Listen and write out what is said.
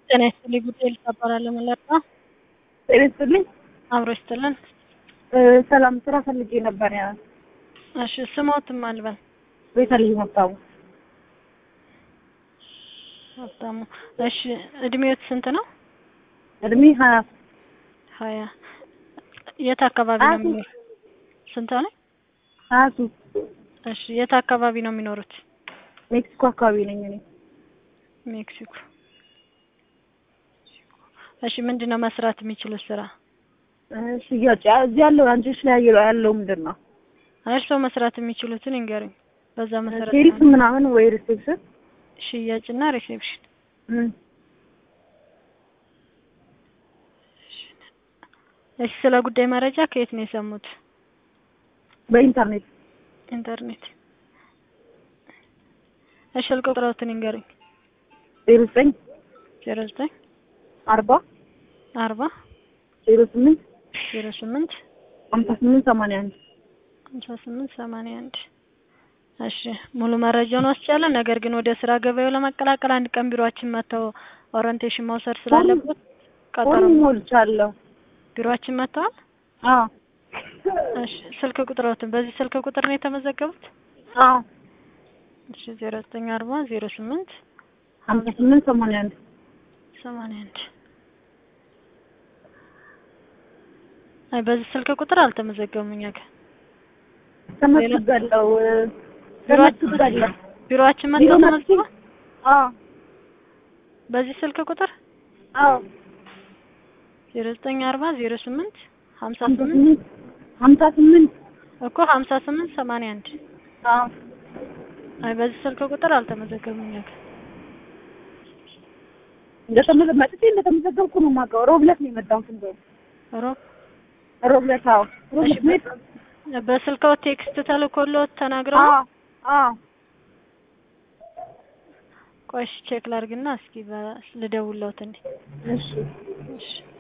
ጤና ይስጥልኝ ጉዳይ ልታባላለሁ መለጣ ጤና ይስጥልኝ። አብሮ ይስጥልን። እ ሰላም ስራ ፈልጌ ነበር። ያ እሺ ስሞትም አልበል ቤተልሔም ሀብታሙ ሀብታሙ። እሺ እድሜዎት ስንት ነው? እድሜ ሀያ ሀያ የት አካባቢ ነው ሀያ ሶስት የሚኖሩት? ስንት ሆነ? ሀያ ሶስት እሺ የት አካባቢ ነው የሚኖሩት? ሜክሲኮ አካባቢ ነኝ እኔ። ሜክሲኮ። እሺ ምንድን ነው መስራት የሚችሉት ስራ? እ ሽያጭ ያ- እዚህ ያለው አንቺ ላይ ያለው ያለው ምንድን ነው? እርስዎ መስራት የሚችሉትን ይንገሩኝ። በዛ መሰረት ሴልስ ነው። ምናምን ወይ ሪሴፕሽን ሽያጭና ሪሴፕሽን። እ እሺ ስለ ጉዳይ መረጃ ከየት ነው የሰሙት? በኢንተርኔት ኢንተርኔት። እሺ ስልክ ቁጥሮትን ይንገሩኝ። ዜሮ ዘጠኝ ዜሮ ዘጠኝ አርባ አርባ ዜሮ ስምንት ዜሮ ስምንት ሀምሳ ስምንት ሰማንያ አንድ ሀምሳ ስምንት ሰማንያ አንድ እሺ ሙሉ መረጃውን ወስጃለሁ። ነገር ግን ወደ ስራ ገበያው ለመቀላቀል አንድ ቀን ቢሮአችን መጥተው ኦሪንቴሽን መውሰድ ስላለበት ቀጠሮ ፎርም ሞልቻለሁ። ቢሮአችን መጥተዋል። አዎ እሺ ስልክ ቁጥሮትን በዚህ ስልክ ቁጥር ነው የተመዘገቡት? አዎ እሺ ዜሮ ዘጠኝ አርባ ዜሮ ስምንት ሀምሳ ስምንት ሰማንያ አንድ ሰማንያ አንድ አይ በዚህ ስልክ ቁጥር አልተመዘገቡም እኛ ጋር ተመስጋለሁ እ ቢሮአችን ተመስጋለሁ። ቢሮአችን ቢሮ መጥተው መጥቼ ተመዝግበው አዎ በዚህ ስልክ ቁጥር አዎ ዜሮ ዘጠኝ አርባ ዜሮ ስምንት ሀምሳ ሀምሳ ስምንት ስምንት ሀምሳ ስምንት እኮ ሀምሳ ስምንት ሰማንያ አንድ አዎ አይ በዚህ ስልክ ቁጥር አልተመዘገቡም እኛ ጋር እንደተመዘ መጥቼ እንደተመዘገብኩ ነው የማውቀው። ሮብ ዕለት ነው የመጣሁት እንደውም ሮብ ሮብ ዕለት አዎ ሮብ እሺ ዕለት ነው የመጣሁት። በስልክዎ ቴክስት ተልኮልዎት ተናግረው ነው? አዎ አዎ ቆይ እሺ ቼክ ላድርግና እስኪ በ- ልደውልዎት እንዴ እሺ እሺ